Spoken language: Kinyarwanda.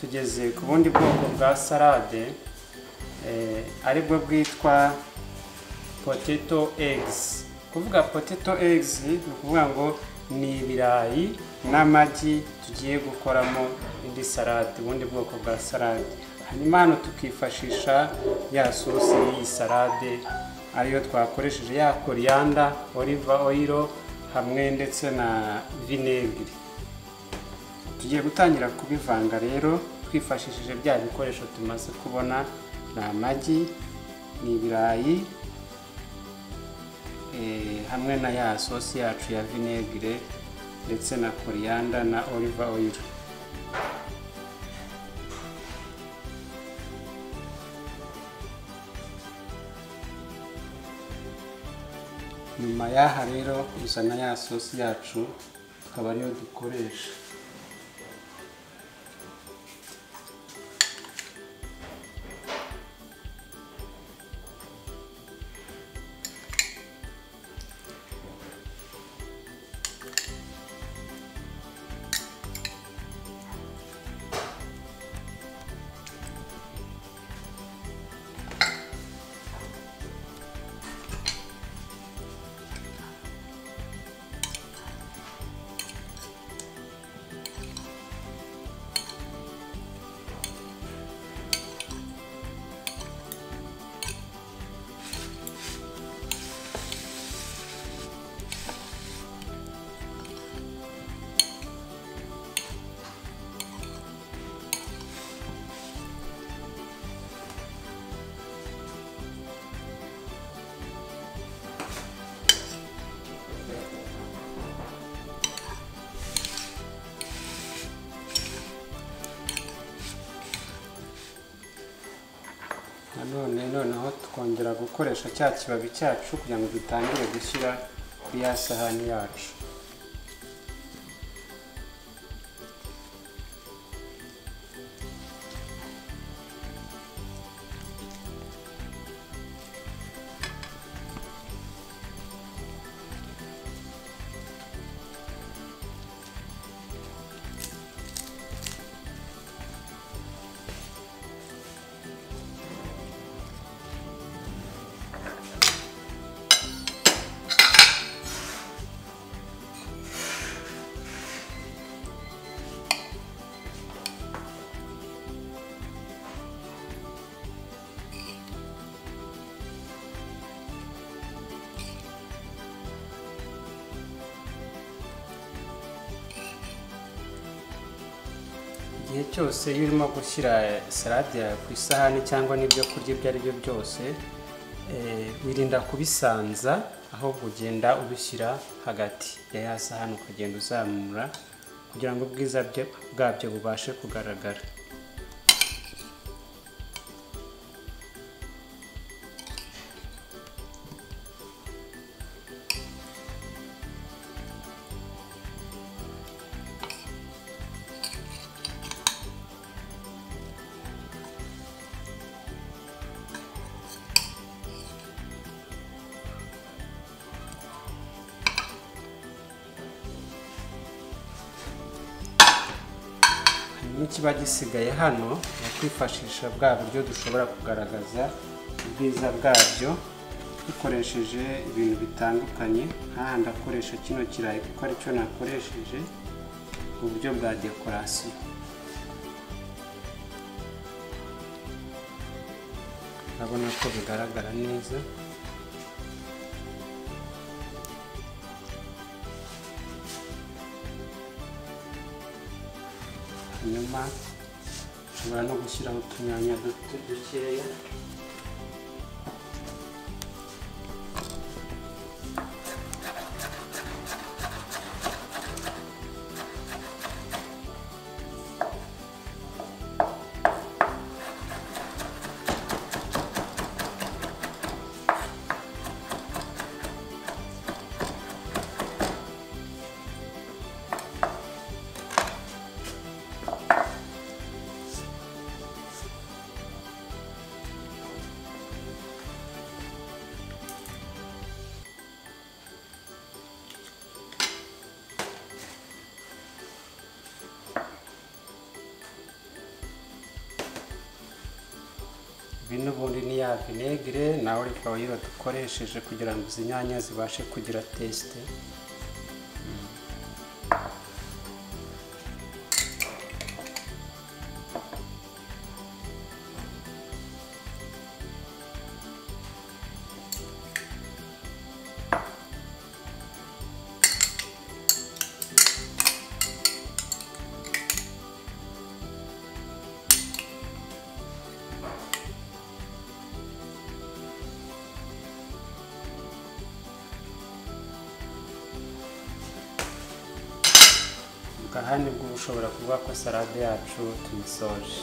tugeze ku bundi bwoko bwa salade aribwo bwitwa poteto egisi kuvuga poteto egisi ni ukuvuga ngo ni ibirayi n'amagi tugiye gukoramo indi salade ubundi bwoko bwa salade hanyuma hano tukifashisha ya sosi y'iyi salade ariyo twakoresheje ya koriyanda oliva oyiro hamwe ndetse na vinegiri tugiye gutangira kubivanga rero twifashishije bya bikoresho tumaze kubona ni amagi ni ibirayi hamwe na ya sosi yacu ya vinegire ndetse na koriyanda na oliva oyiro nyuma y'aha rero uzana ya sosi yacu tukaba ariyo dukoresha nanone noneho tukongera gukoresha cya kibabi cyacu kugira ngo dutangire gushyira ku ya sahani yacu igihe cyose iyo urimo gushyira salade yawe ku isahani cyangwa n'ibyo kurya ibyo ari byo byose eh, wirinda kubisanza aho kugenda ubishyira hagati ya ya sahani ukagenda uzamura kugira ngo ubwiza bwe- bwabyo bubashe kugaragara hanyuma ikiba gisigaye hano ni ukwifashisha bwa buryo dushobora kugaragaza ubwiza bwabyo dukoresheje ibintu bitandukanye nk'aha ndakoresha kino kirayi kuko aricyo nakoresheje mu buryo bwa dekorasiyo urabona ko bigaragara neza hanyuma ushobora no gushyiraho utunyanya duto dukeya ibi n'ubundi ni ya vinegere nawe uri fawayiro dukoresheje kugira ngo izi nyanya zibashe kugira tesite ubwo aha nibwo ushobora kuvuga ko salade yacu tuyisoje